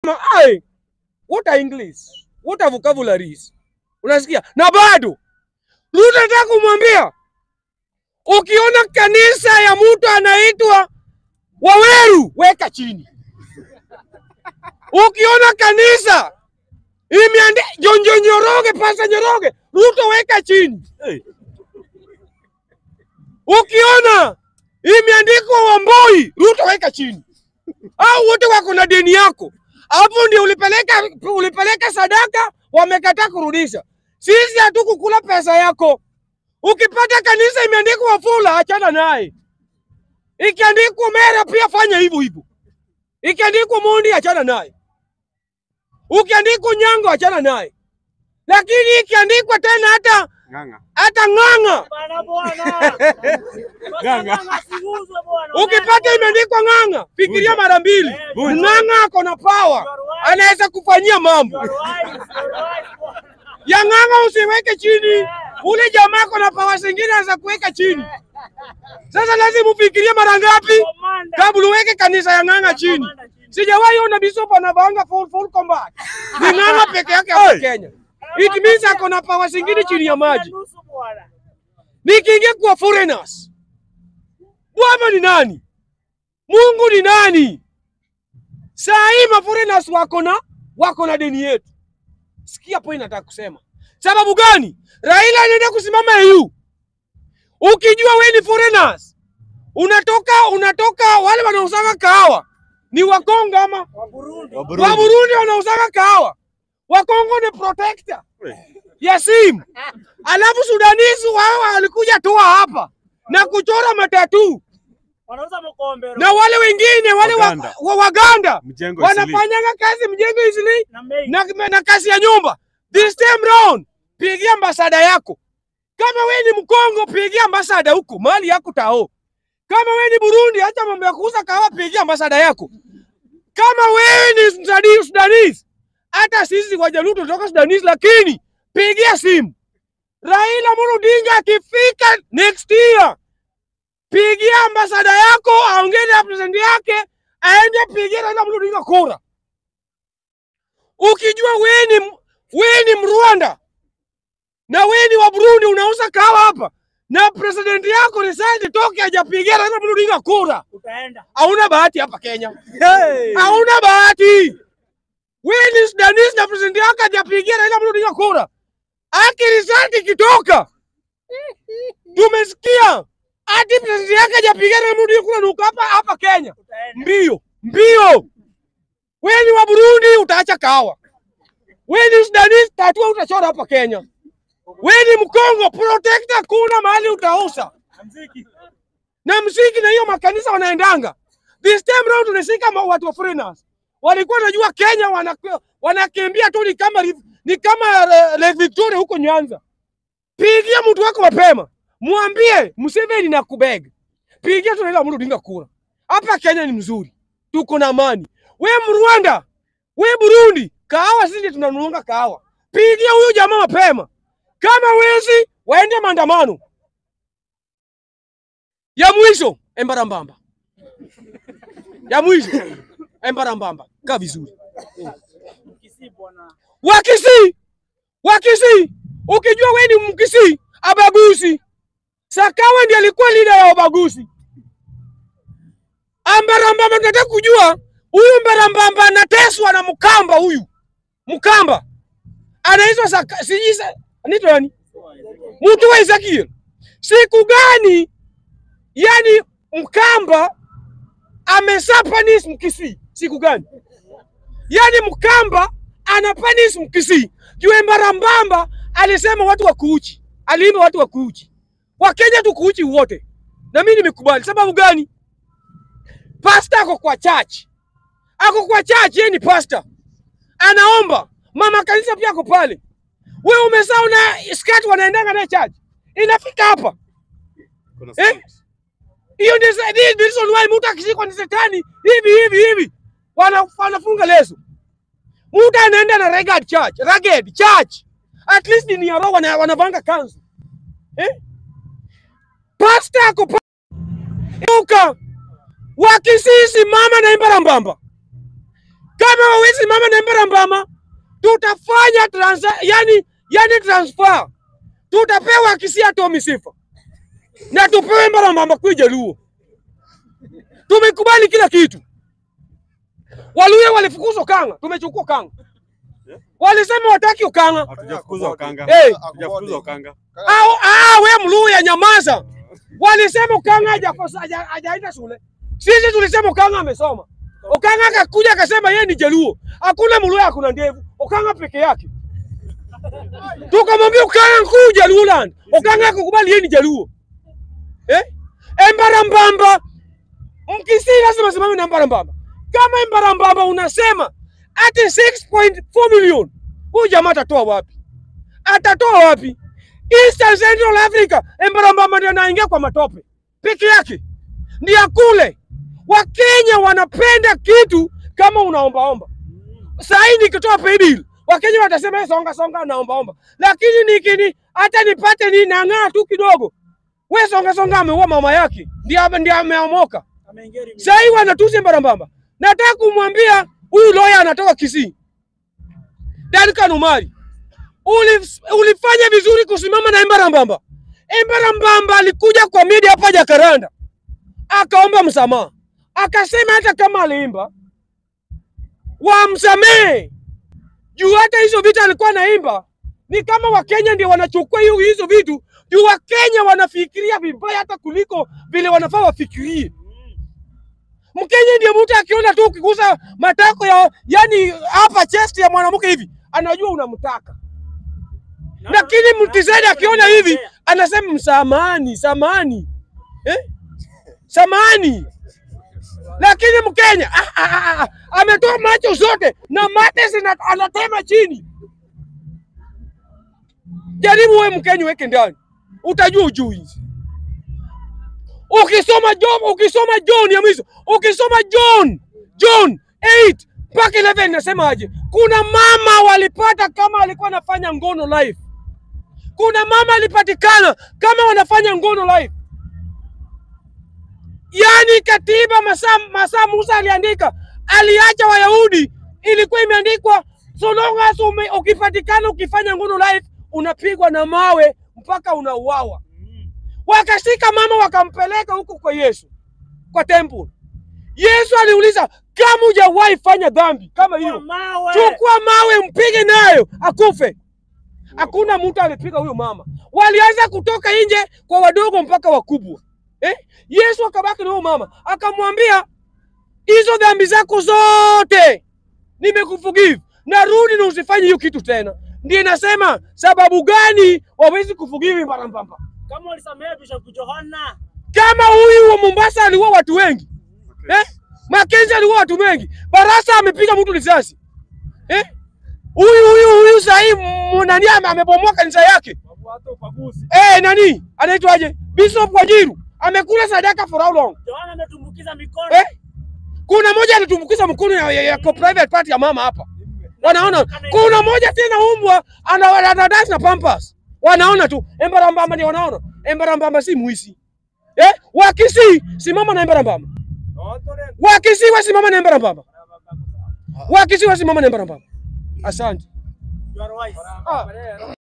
unasema ai, what a English, what a vocabularies. Unasikia? Na bado Ruto anataka kumwambia ukiona kanisa ya mtu anaitwa Waweru weka chini. Ukiona kanisa imeandika Jonjo Njoroge, Pasta Njoroge, Ruto weka chini. Hey. Ukiona imeandikwa Wamboi, Ruto weka chini. Au wote wako na deni yako, hapo ndio ulipeleka ulipeleka sadaka, wamekataa kurudisha. Sisi hatukukula pesa yako. Ukipata kanisa imeandikwa Wafula, achana naye. Ikiandikwa Mera pia fanya hivyo hivyo. Ikiandikwa Mondi, achana naye. Ukiandikwa Nyango, achana naye. Lakini ikiandikwa tena hata Ng'ang'a. hata Ng'ang'a, Bana bwana. Ganga. Bana siuzwe bwana. ukipata imeandikwa Ng'ang'a, fikiria mara mbili. Vunja. Ng'ang'a ako na power, anaweza kufanyia mambo Your wife, your wife, bwana. ya Ng'ang'a. Usiweke chini, ule jamaa ako na power zingine anaweza kuweka chini. Sasa lazima ufikirie mara ngapi Commander. kabla uweke kanisa ya Ng'ang'a chini. Sijawahi ona bishop anavaanga full full combat. Ni Ng'ang'a peke yake hapa Hey. Kenya. It means ako na power zingine chini ya maji. Nusu bwana. Nikiingia kwa foreigners, Bwana ni nani? Mungu ni nani? Saa hii ma foreigners wako na wako na deni yetu. Sikia point nataka kusema. Sababu gani? Raila anaenda kusimama EU. Ukijua we ni foreigners, unatoka unatoka wale wanaosaka kahawa ni Wakongo ama Wa Burundi. Wa wa Burundi. Burundi wanaosaka kahawa. Wakongo ni protector Hey. ya simu. Alafu Sudanese wao walikuja toa hapa na kuchora matatu Wanauza mkombero. na wale wengine wale wa, Waganda. wa Waganda Mjengo Isili. wanafanyanga kazi mjengo isili Na mei. na, na kazi ya nyumba. This time round pigia ambasada yako. Kama we ni Mkongo, pigia ambasada huko mali yako tao. Kama we ni Burundi, acha mambo ya kuuza kahawa, pigia ambasada yako. Kama wewe ni Sudani- Sudanese, hata sisi Wajaluo tunatoka Sudanese, lakini pigia simu Raila Amolo Odinga akifika next year, pigia ambasada yako, aongee na president yake, aende pigia Raila Amolo Odinga kura. Ukijua wewe ni wewe ni Mrwanda na wewe ni wa Burundi, unauza kahawa hapa na president yako resign toke hajapigia Raila Amolo Odinga kura, Utaenda. hauna bahati hapa Kenya, Hey. hauna bahati. Wewe ni Sudanese na president yako hajapigia Raila Amolo Odinga kura, aki result ikitoka, tumesikia hadi president yake hajapigia Raila Amolo Odinga kura, nuko hapa hapa Kenya Utaenda. mbio mbio. Wewe ni wa Burundi utaacha kahawa, wewe ni Sudanese tatua utachora hapa Kenya, wewe ni Mkongo protector, kuna mahali utausa Na mziki. na mziki na hiyo makanisa wanaendanga. This time round tunashika ma- watu wa foreigners walikuwa wanajua Kenya wana- wanakimbia tu ni kama riv- ni kama uh, Lake Victoria huko Nyanza. Pigia mtu wako mapema, mwambie Museveni na kubeg, pigia tu Raila Amolo Odinga kura. Hapa Kenya ni mzuri, tuko na amani. We Mrwanda, we Burundi, kahawa sisi tunanunuanga kahawa. Pigia huyu jamaa mapema, kama wezi waende maandamano. Ya mwisho Embarambamba, ya mwisho Embarambamba, kaa vizuri. Mkisi bwana. Wakisi, Wakisi, ukijua we ni Mkisi abagusi. Sakawa ndiye alikuwa leader ya ubaguzi. Ambarambamba, tunataka kujua huyu Mbarambamba anateswa na Mkamba. Huyu Mkamba anaitwa Saka- sijui sa- anaitwa nani? Mtu wa Ezekiel. Siku gani yani Mkamba amesapanis Mkisi? Siku gani? Yani Mkamba anapanis Mkisi. Juu Mbarambamba alisema watu wa kuuchi, aliimba watu wa kuuchi, Wakenya tu kuuchi wote, na mimi nimekubali. Sababu gani? Pasta ako kwa church, ako kwa church, yeye ni pasta, anaomba. Mama kanisa pia ako pale. Wewe umesahau na skati wanaendanga naye church, inafika hapa Kuna Eh? songs. hiyo ndio sa- ndio reason why mtu akishikwa ni shetani hivi hivi hivi wana, wanafunga leso. Mtu anaenda na ragged church, ragged church. At least ni ya roho wana, wanavanga kanzu. Eh? Pastor ako pa Uka wakisisi mama na imbarambamba. Kama wawezi mama na Mbarambama, tutafanya trans, yani, yani transfer, tutapewa Kisia Tomi Sifa na tupewe Mbarambama kuja Luo. Tumekubali kila kitu. Waluya walifukuzwa Kanga, tumechukua Kanga. Walisema wataki Ukanga. Hatujafukuzwa Ukanga. Hey. Hatujafukuzwa Ukanga. Au ah, we Mluya nyamaza. Walisema Ukanga hajakosa- haja- hajaenda shule. Sisi tulisema Ukanga amesoma. Ukanga akakuja akasema yeye ni Jaluo. Hakuna Mluya hakuna ndevu. Ukanga peke yake. Tukamwambia Ukanga kuja Luland. Ukanga akakubali yeye ni Jaluo. Eh? Embarambamba. Mkisi lazima simame na Embarambamba. Kama Embarambamba unasema ati 6.4 million. Huyu jamaa atatoa wapi? Atatoa wapi? Eastern Central Africa, Embarambamba ndiye anaingia kwa matope peke yake, ndiye kule. Wakenya wanapenda kitu kama unaombaomba. Saa hii nikitoa pay bill, Wakenya watasema "Eh, songa songa, naombaomba, lakini nikini hata nipate ni nang'aa tu kidogo, we songa songa, ameua mama yake, ndiye ame- ndiye ameomoka. Ameingia hivi. Saa hii wanatusi Embarambamba. Nataka kumwambia huyu lawyer anatoka Kisii, Duncan Umari, Ulif, ulifanya vizuri kusimama na Embarambamba. Embarambamba alikuja kwa media hapa Jakaranda akaomba msamaha, akasema hata kama aliimba wamsamehe juu hata hizo vitu alikuwa anaimba ni kama Wakenya ndio wanachukua hiyo hizo vitu juu Wakenya wanafikiria vibaya hata kuliko vile wanafaa wafikirie. Mkenya ndiye mtu akiona tu ukigusa matako ya yani hapa chest ya mwanamke hivi anajua unamtaka, Na- lakini na- mtizaji na- akiona hivi anasema msamani, samani eh? samani. Lakini Mkenya ah, ah, ah, ah, ametoa macho zote na mate zina anatema chini. Jaribu wewe Mkenya weke ndani, utajua ujui. Ukisoma Job, ukisoma John ya mwisho, ukisoma John John 8 mpaka 11 nasemaje? Kuna mama walipata kama alikuwa anafanya ngono live. Kuna mama alipatikana kama wanafanya ngono live. Yaani katiba masaa masaa Musa aliandika, aliacha Wayahudi, ilikuwa imeandikwa so long as ume, ukipatikana ukifanya ngono live unapigwa na mawe mpaka unauawa. Mm. Wakashika mama wakampeleka huko kwa Yesu kwa temple. Yesu aliuliza kama hujawahi fanya dhambi kama Kwa hiyo, mawe. chukua mawe mpige nayo akufe. Hakuna mtu alipiga huyo mama, walianza kutoka nje kwa wadogo mpaka wakubwa eh? Yesu akabaki na huyo mama akamwambia, hizo dhambi zako zote nimekuforgive, narudi na usifanye hiyo kitu tena. Ndiye nasema sababu gani wawezi kuforgive Mbarambamba? Kama ulisamehe Bishop Johana. kama huyu wa Mombasa aliua watu wengi eh? Makenzi aliua watu wengi, Barasa amepiga mtu risasi eh? Huyu huyu huyu sahii nani ame- amebomoa kanisa yake Watu upaguzi. eh, nani anaitwaje? Bishop Wajiru amekula sadaka for how long Johana ametumbukiza mikono. eh? Kuna moja alitumbukiza mkono ya, ya, ya kwa private party ya mama hapa, wanaona. Kuna moja tena umbwa ana ana dance na pampas, wanaona tu. Embarambamba ndio wanaona. Embarambamba si muisi eh? Wakisi simama na Embarambamba, Wakisi wasimama na Embarambamba, Wakisi wasimama na Embarambamba. Asante. You are wise. Ah.